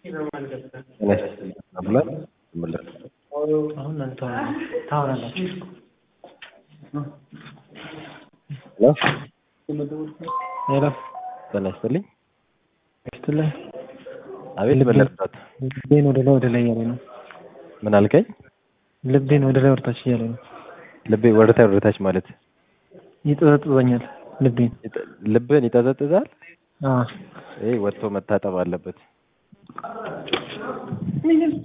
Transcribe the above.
ብሏል መለስ አሁን አንተ ታወራላችሁ። ሄሎ ጤና ይስጥልኝ። ስትላይ አቤት መለስበት ልቤን ወደ ላይ ወደ ላይ እያለ ነው። ምን አልከኝ? ልቤን ወደ ላይ ወደታች እያለ ነው። ልቤ ወደታይ ወደታች ማለት ይጠዘጥዘኛል ልቤን። ይጠ- ልብህን ይጠዘጥዛል። አዎ ይሄ ወጥቶ መታጠብ አለበት።